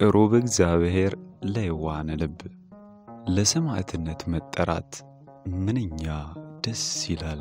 ቅሩብ እግዚአብሔር ለየዋሃነ ልብ ለሰማዕትነት መጠራት ምንኛ ደስ ይላል።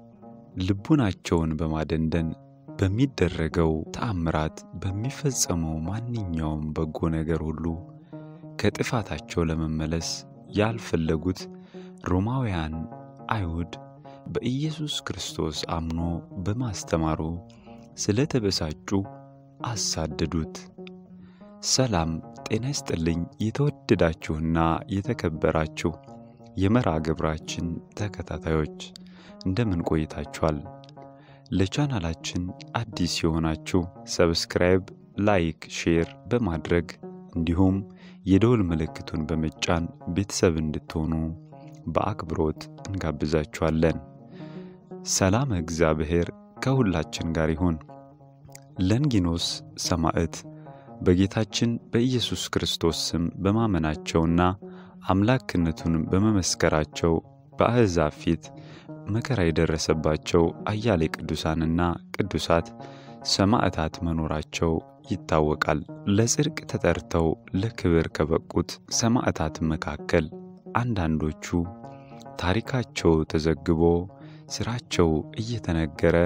ልቡናቸውን በማደንደን በሚደረገው ተአምራት፣ በሚፈጸመው ማንኛውም በጎ ነገር ሁሉ ከጥፋታቸው ለመመለስ ያልፈለጉት ሮማውያን አይሁድ በኢየሱስ ክርስቶስ አምኖ በማስተማሩ ስለተበሳጩ አሳደዱት። ሰላም ጤና ይስጥልኝ። የተወደዳችሁና የተከበራችሁ የመርሃ ግብራችን ተከታታዮች እንደምን ቆይታችኋል? ለቻናላችን አዲስ የሆናችሁ ሰብስክራይብ፣ ላይክ፣ ሼር በማድረግ እንዲሁም የደወል ምልክቱን በመጫን ቤተሰብ እንድትሆኑ በአክብሮት እንጋብዛችኋለን። ሰላም እግዚአብሔር ከሁላችን ጋር ይሁን። ለንጊኖስ ሰማዕት በጌታችን በኢየሱስ ክርስቶስ ስም በማመናቸውና አምላክነቱን በመመስከራቸው በአሕዛብ ፊት መከራ የደረሰባቸው አያሌ ቅዱሳንና ቅዱሳት ሰማዕታት መኖራቸው ይታወቃል። ለጽድቅ ተጠርተው ለክብር ከበቁት ሰማዕታት መካከል አንዳንዶቹ ታሪካቸው ተዘግቦ ሥራቸው እየተነገረ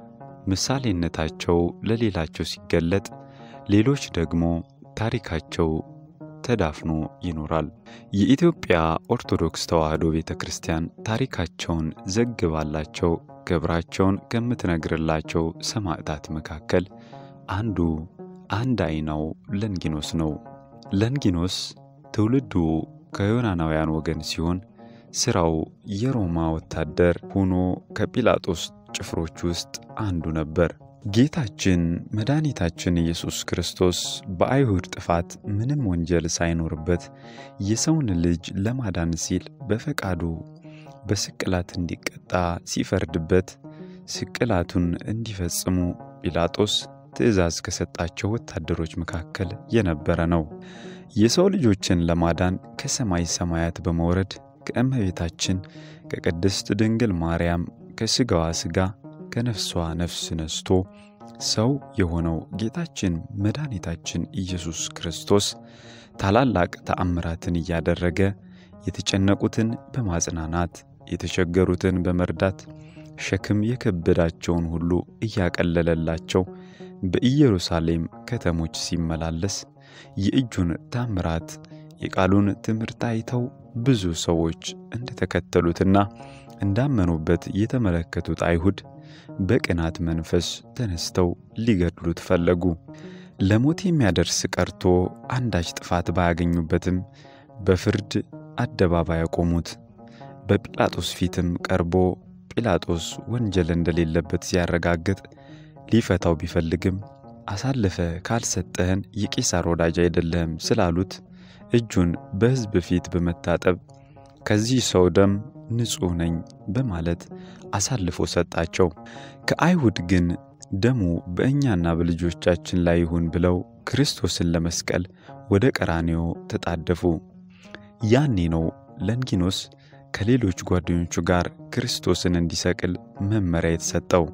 ምሳሌነታቸው ለሌላቸው ሲገለጥ፣ ሌሎች ደግሞ ታሪካቸው ተዳፍኖ ይኖራል። የኢትዮጵያ ኦርቶዶክስ ተዋሕዶ ቤተ ክርስቲያን ታሪካቸውን ዘግባላቸው ክብራቸውን ከምትነግርላቸው ሰማዕታት መካከል አንዱ አንድ አይናው ለንጊኖስ ነው። ለንጊኖስ ትውልዱ ከዮናናውያን ወገን ሲሆን ሥራው የሮማ ወታደር ሆኖ ከጲላጦስ ጭፍሮች ውስጥ አንዱ ነበር። ጌታችን መድኃኒታችን ኢየሱስ ክርስቶስ በአይሁድ ጥፋት ምንም ወንጀል ሳይኖርበት የሰውን ልጅ ለማዳን ሲል በፈቃዱ በስቅላት እንዲቀጣ ሲፈርድበት ስቅላቱን እንዲፈጽሙ ጲላጦስ ትእዛዝ ከሰጣቸው ወታደሮች መካከል የነበረ ነው። የሰው ልጆችን ለማዳን ከሰማይ ሰማያት በመውረድ ከእመቤታችን ከቅድስት ድንግል ማርያም ከሥጋዋ ሥጋ ከነፍሷ ነፍስ ነስቶ ሰው የሆነው ጌታችን መድኃኒታችን ኢየሱስ ክርስቶስ ታላላቅ ተአምራትን እያደረገ የተጨነቁትን በማጽናናት የተቸገሩትን በመርዳት ሸክም የከበዳቸውን ሁሉ እያቀለለላቸው በኢየሩሳሌም ከተሞች ሲመላለስ የእጁን ታምራት የቃሉን ትምህርት አይተው ብዙ ሰዎች እንደተከተሉትና እንዳመኑበት የተመለከቱት አይሁድ በቅናት መንፈስ ተነስተው ሊገድሉት ፈለጉ። ለሞት የሚያደርስ ቀርቶ አንዳች ጥፋት ባያገኙበትም በፍርድ አደባባይ ያቆሙት። በጲላጦስ ፊትም ቀርቦ ጲላጦስ ወንጀል እንደሌለበት ሲያረጋግጥ ሊፈታው ቢፈልግም አሳልፈ ካልሰጠህን የቄሳር ወዳጅ አይደለህም ስላሉት እጁን በሕዝብ ፊት በመታጠብ ከዚህ ሰው ደም ንጹሕ ነኝ በማለት አሳልፎ ሰጣቸው። ከአይሁድ ግን ደሙ በእኛና በልጆቻችን ላይ ይሁን ብለው ክርስቶስን ለመስቀል ወደ ቀራኔዮ ተጣደፉ። ያኔ ነው ለንጊኖስ ከሌሎች ጓደኞቹ ጋር ክርስቶስን እንዲሰቅል መመሪያ የተሰጠው።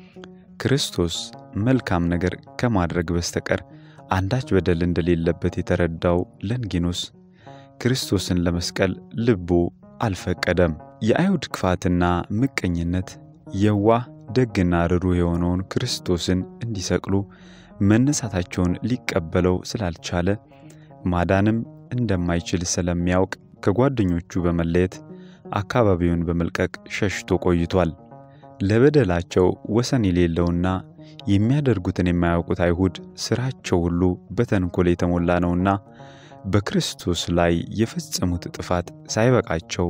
ክርስቶስ መልካም ነገር ከማድረግ በስተቀር አንዳች በደል እንደሌለበት የተረዳው ለንጊኖስ ክርስቶስን ለመስቀል ልቡ አልፈቀደም። የአይሁድ ክፋትና ምቀኝነት የዋህ ደግና ርሩህ የሆነውን ክርስቶስን እንዲሰቅሉ መነሳታቸውን ሊቀበለው ስላልቻለ ማዳንም እንደማይችል ስለሚያውቅ ከጓደኞቹ በመለየት አካባቢውን በመልቀቅ ሸሽቶ ቆይቷል። ለበደላቸው ወሰን የሌለውና የሚያደርጉትን የማያውቁት አይሁድ ሥራቸው ሁሉ በተንኮል የተሞላ ነውና በክርስቶስ ላይ የፈጸሙት ጥፋት ሳይበቃቸው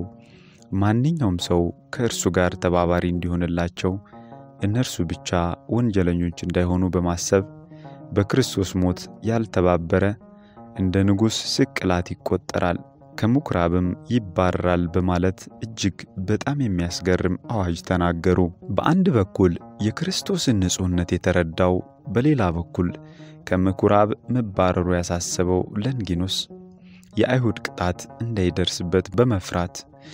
ማንኛውም ሰው ከእርሱ ጋር ተባባሪ እንዲሆንላቸው እነርሱ ብቻ ወንጀለኞች እንዳይሆኑ በማሰብ በክርስቶስ ሞት ያልተባበረ እንደ ንጉሥ ስቅላት ይቆጠራል፣ ከምኵራብም ይባረራል በማለት እጅግ በጣም የሚያስገርም አዋጅ ተናገሩ። በአንድ በኩል የክርስቶስን ንጹሕነት የተረዳው፣ በሌላ በኩል ከምኵራብ መባረሩ ያሳሰበው ለንጊኖስ የአይሁድ ቅጣት እንዳይደርስበት በመፍራት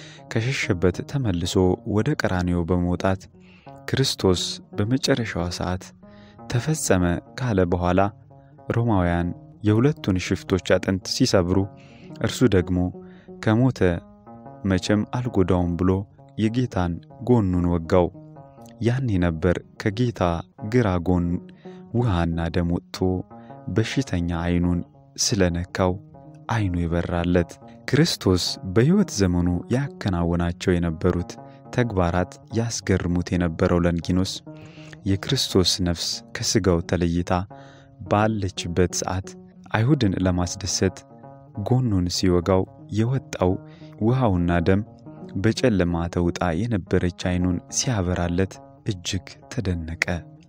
ከሸሸበት ተመልሶ ወደ ቀራንዮ በመውጣት ክርስቶስ በመጨረሻዋ ሰዓት ተፈጸመ ካለ በኋላ ሮማውያን የሁለቱን ሽፍቶች አጥንት ሲሰብሩ እርሱ ደግሞ ከሞተ መቼም አልጎዳውም ብሎ የጌታን ጎኑን ወጋው። ያኔ ነበር ከጌታ ግራ ጎን ውሃና ደም ወጥቶ በሽተኛ ዓይኑን ስለነካው ዓይኑ ይበራለት። ክርስቶስ በሕይወት ዘመኑ ያከናወናቸው የነበሩት ተግባራት ያስገርሙት የነበረው ለንጊኖስ የክርስቶስ ነፍስ ከሥጋው ተለይታ ባለችበት ሰዓት አይሁድን ለማስደሰት ጎኑን ሲወጋው የወጣው ውሃውና ደም በጨለማ ተውጣ የነበረች ዓይኑን ሲያበራለት እጅግ ተደነቀ።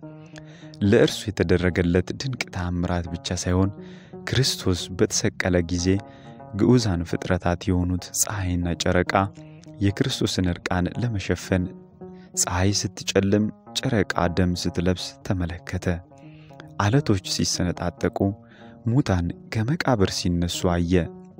ለእርሱ የተደረገለት ድንቅ ተአምራት ብቻ ሳይሆን ክርስቶስ በተሰቀለ ጊዜ ግዑዛን ፍጥረታት የሆኑት ፀሐይና ጨረቃ የክርስቶስን ዕርቃን ለመሸፈን ፀሐይ ስትጨልም፣ ጨረቃ ደም ስትለብስ ተመለከተ። አለቶች ሲሰነጣጠቁ፣ ሙታን ከመቃብር ሲነሱ አየ።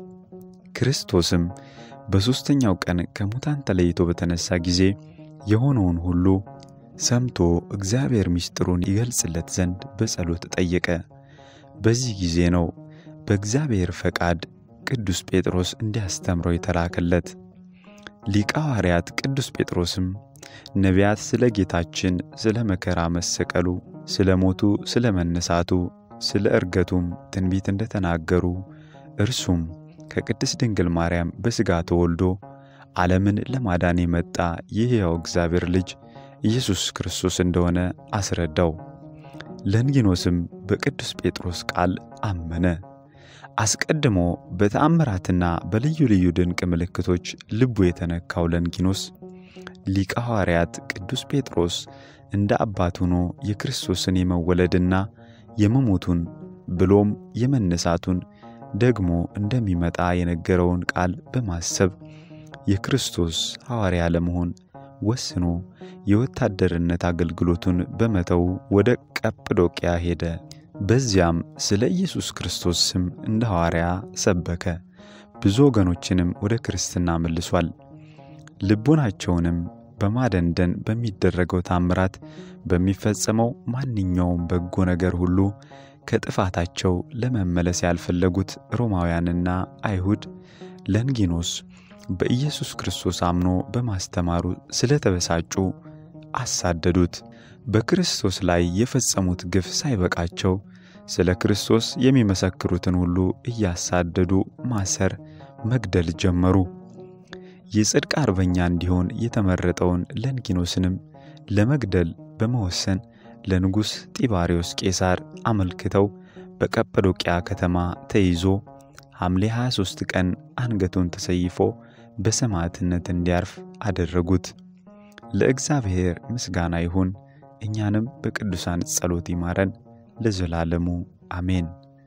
ክርስቶስም በሦስተኛው ቀን ከሙታን ተለይቶ በተነሳ ጊዜ የሆነውን ሁሉ ሰምቶ እግዚአብሔር ምስጢሩን ይገልጽለት ዘንድ በጸሎት ጠየቀ። በዚህ ጊዜ ነው በእግዚአብሔር ፈቃድ ቅዱስ ጴጥሮስ እንዲያስተምረው የተላከለት። ሊቀ ሐዋርያት ቅዱስ ጴጥሮስም ነቢያት ስለ ጌታችን ስለ መከራ መሰቀሉ፣ ስለ ሞቱ፣ ስለ መነሳቱ፣ ስለ ዕርገቱም ትንቢት እንደተናገሩ እርሱም ከቅድስት ድንግል ማርያም በሥጋ ተወልዶ ዓለምን ለማዳን የመጣ የሕያው እግዚአብሔር ልጅ ኢየሱስ ክርስቶስ እንደሆነ አስረዳው። ለንጊኖስም በቅዱስ ጴጥሮስ ቃል አመነ። አስቀድሞ በተአምራትና በልዩ ልዩ ድንቅ ምልክቶች ልቡ የተነካው ለንጊኖስ ሊቀ ሐዋርያት ቅዱስ ጴጥሮስ እንደ አባት ሆኖ የክርስቶስን የመወለድና የመሞቱን ብሎም የመነሳቱን ደግሞ እንደሚመጣ የነገረውን ቃል በማሰብ የክርስቶስ ሐዋርያ ለመሆን ወስኖ የወታደርነት አገልግሎቱን በመተው ወደ ቀጵዶቅያ ሄደ። በዚያም ስለ ኢየሱስ ክርስቶስ ስም እንደ ሐዋርያ ሰበከ። ብዙ ወገኖችንም ወደ ክርስትና መልሷል። ልቡናቸውንም በማደንደን በሚደረገው ታምራት በሚፈጸመው ማንኛውም በጎ ነገር ሁሉ ከጥፋታቸው ለመመለስ ያልፈለጉት ሮማውያንና አይሁድ ለንጊኖስ በኢየሱስ ክርስቶስ አምኖ በማስተማሩ ስለተበሳጩ አሳደዱት። በክርስቶስ ላይ የፈጸሙት ግፍ ሳይበቃቸው ስለ ክርስቶስ የሚመሰክሩትን ሁሉ እያሳደዱ ማሰር፣ መግደል ጀመሩ። የጽድቅ አርበኛ እንዲሆን የተመረጠውን ለንጊኖስንም ለመግደል በመወሰን ለንጉሥ ጢባሪዎስ ቄሳር አመልክተው በቀጰዶቅያ ከተማ ተይዞ ሐምሌ 23 ቀን አንገቱን ተሰይፎ በሰማዕትነት እንዲያርፍ አደረጉት። ለእግዚአብሔር ምስጋና ይሁን፣ እኛንም በቅዱሳን ጸሎት ይማረን ለዘላለሙ አሜን።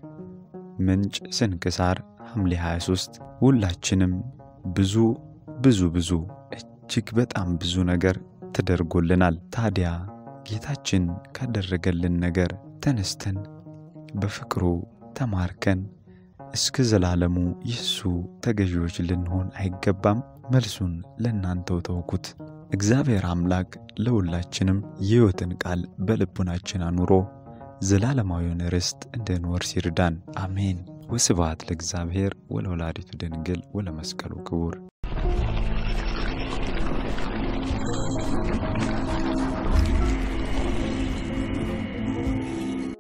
ምንጭ ስንክሳር ሐምሌ 23 ሁላችንም ብዙ ብዙ ብዙ እጅግ በጣም ብዙ ነገር ተደርጎልናል። ታዲያ ጌታችን ካደረገልን ነገር ተነስተን በፍቅሩ ተማርከን እስከ ዘላለሙ የእሱ ተገዢዎች ልንሆን አይገባም? መልሱን ለእናንተው ተውኩት። እግዚአብሔር አምላክ ለሁላችንም የሕይወትን ቃል በልቡናችን አኑሮ ዘላለማዊውን ርስት እንድንወርስ ይርዳን። አሜን። ወስብሐት ለእግዚአብሔር ወለወላዲቱ ድንግል ወለመስቀሉ ክቡር